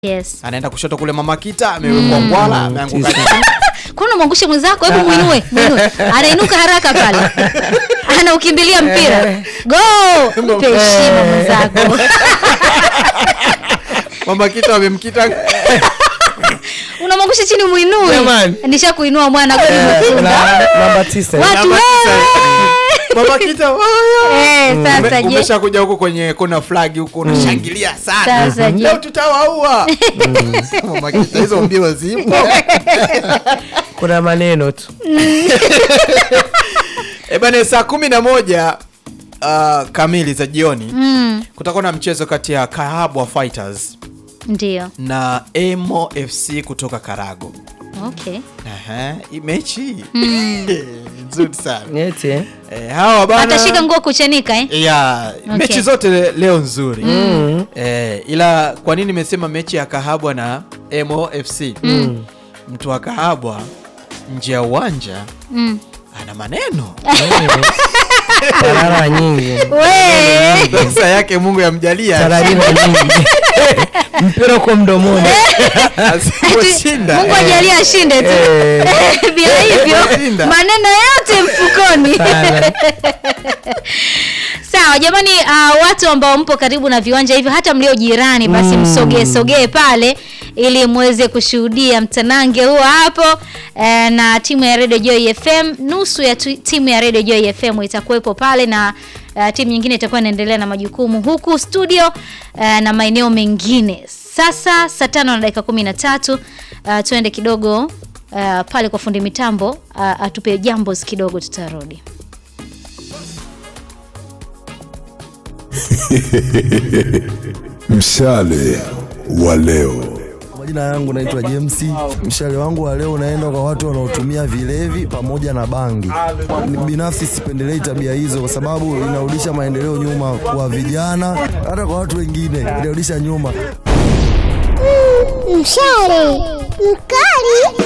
Yes. anaenda kushoto kule mama kita amewekwa ngwala ameanguka tisa. chini. Kuna mwangushe mwenzako, hebu muinue, muinue. Anainuka haraka pale. Anaukimbilia mpira. Go! Mpe heshima mwenzako. mama kita wamemkita Unamwangusha chini muinue. Jamani. Nisha kuinua mwana goli umefunga. Na- namba tisa Watu Namba tisa. wewe. mama kita oyo. Eh, sasa Ume- je. umesha kuja huko kwenye kona flag huko unashangilia sana Sasa je. leo tutawaua mama kita hizo mbio zipo kuna maneno tu Eh bana saa kumi na moja uh, kamili za jioni Mm, kutakuwa na mchezo kati ya Kahabwa Fighters ndio. na Emo FC kutoka Karago. Okay. Aha, hii mechi nzuri sana eti eh? eh, hawa bana Atashika nguo kuchanika eh? ya Okay. mechi zote le- leo nzuri eh, ila kwa nini nimesema mechi ya Kahabwa na Emo FC mtu wa Kahabwa nje ya uwanja Mm. ana maneno tarara nyingi We. pesa yake Mungu yamjalia tararira nyingi mpira uko mdomoni asiposhinda Mungu ajalie ashinde tu. Eh, Bila hivyo Shinda. maneno yote mfukoni. sana. Sawa jamani, uh, watu ambao mpo karibu na viwanja hivyo, hata mlio jirani, basi msogee sogee pale ili muweze kushuhudia mtanange huo hapo eh, na timu ya Radio Joy FM. Nusu ya tu, timu ya Radio Joy FM itakuwepo pale na uh, timu nyingine itakuwa inaendelea na majukumu huku studio uh, na maeneo mengine. Sasa saa tano na dakika kumi na tatu uh, tuende kidogo uh, pale kwa fundi mitambo uh, atupe jambos kidogo, tutarudi. Mshale wa leo. Majina yangu naitwa James. Mshale wangu wa leo unaenda kwa watu wanaotumia vilevi pamoja na bangi. Binafsi sipendelei tabia hizo, kwa sababu inarudisha maendeleo nyuma kwa vijana, hata kwa watu wengine inarudisha nyuma. Mshale mkali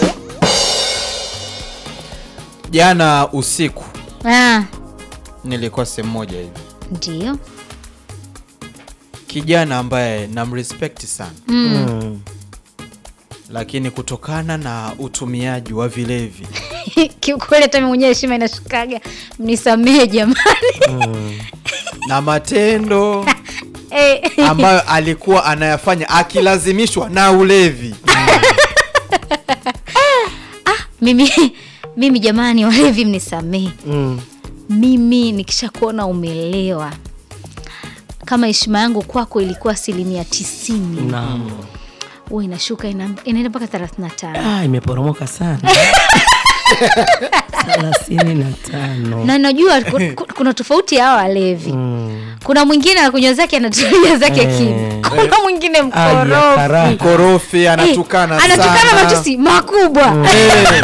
jana usiku Ah, nilikuwa sehemu moja hivi ndio. kijana ambaye namrespect sana Mm. lakini kutokana na utumiaji wa vilevi kiukweli hata mimi mwenyewe heshima inashukaga mnisamee jamani na matendo Eh, ambayo alikuwa anayafanya akilazimishwa na ulevi mimi mimi jamani walevi mnisamee Mm. mimi nikisha kuona umelewa kama heshima yangu kwako ilikuwa asilimia tisini Naam. huwa inashuka ina- inaenda mpaka thelathini na tano Ah, imeporomoka sana thelathini na tano na najua ku- ku- kuna tofauti ya hawa walevi Mm. kuna mwingine anakunywa zake anatulia zake Eh. kimya kuna mwingine Aje, mkorofi karaka. korofi anatukana Eh, anatukana sana. matusi makubwa Eh.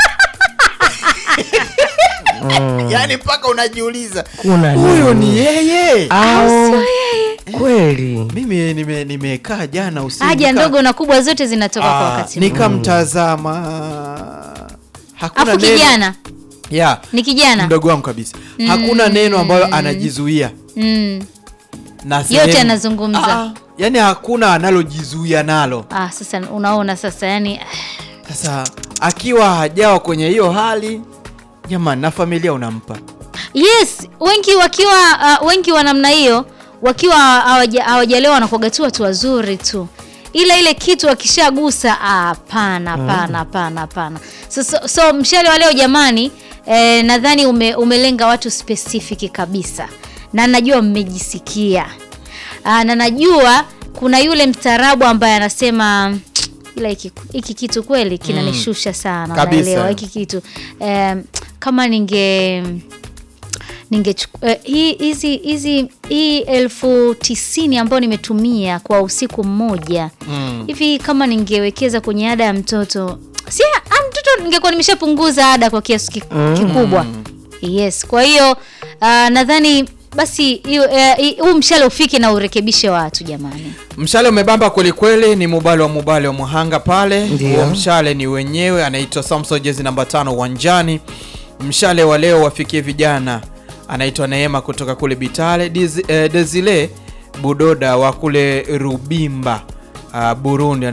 yaani mpaka unajiuliza kuna huyu nini? ni yeye au kweli mimi nime- nimekaa jana usiku haja nika- ndogo na kubwa zote zinatoka kwa Ah, wakati mmoja. nikamtazama hakuna afu neno- kijana ya ni kijana mdogo wangu kabisa hakuna neno ambalo anajizuia mm. na Yote sehemu- anazungumza. Ah, yani hakuna analojizuia nalo ah, sasa unaona sasa yani sasa akiwa hajawa kwenye hiyo hali jamani na familia unampa yes wengi wakiwa uh, wengi wa namna hiyo wakiwa hawaja- hawajalewa wanakuwaga tu watu wazuri tu ila ile kitu wakishagusa ah, hapana hapana hapana hapana so, so, so mshale wa leo jamani eh, nadhani ume, umelenga watu specific kabisa na najua mmejisikia ah, na najua kuna yule mstaarabu ambaye anasema ila hiki hiki kitu kweli kinanishusha sana Kabisa. unaelewa hiki kitu em, kama ninge ningechukua eh, hii hizi hizi hii elfu tisini ambayo nimetumia kwa usiku mmoja Mm. hivi kama ningewekeza kwenye ada ya mtoto si ah, mtoto ningekuwa nimeshapunguza ada kwa kiasi ki- kikubwa yes kwa hiyo uh, nadhani basi hiyo, eh, hii- huu mshale ufike na urekebishe watu jamani mshale umebamba kwelikweli ni mubali wa mubali wa muhanga pale Ndio. huo mshale ni wenyewe anaitwa samson jezi namba tano uwanjani mshale wa leo wafikie vijana anaitwa neema kutoka kule bitale Diz, eh, desile budoda wa kule rubimba uh, Burundi